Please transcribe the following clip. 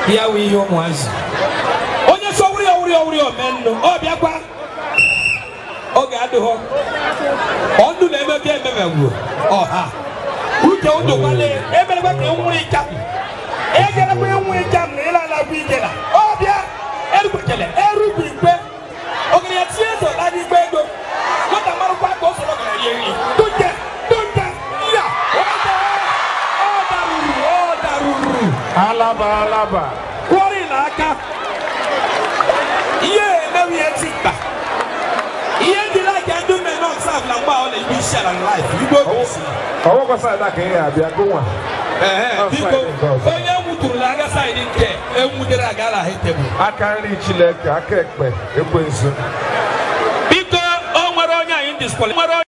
ya wụ ihe ụmụazị onye so wuri owuri owuri omennu ọ bịakwa oge adịghọ ọnụ na-eme ka ememegwu ọha uche ụdụkwale emerekwa ka enwuru ịcha egerekwa enwu ịcha na ịlalagwa ijela ọbịa erukwechele erugwu ikpe ogere ya tie so na n'igbe ego nwata marụkwa ka o soro gara rie nri tụnje tụnje ya ọ daruru ọ daruru alaba alaba kwọrị n'aka ihe emewe ihe ti mkpa ihe ndị laika ndị mmemme ọsaf na mgbe ọ na-ebu isi ala na laif igbo bụ isi ọwọ́ kwasa ada ka ị ga-abịa gụnwa Ehe, biko onye nwuturu na aga saịdị nke enwudere aga ala ha tebụl aka nri chineke aka ekpe ekwensu biko o nwere onye anyị diskwali nwere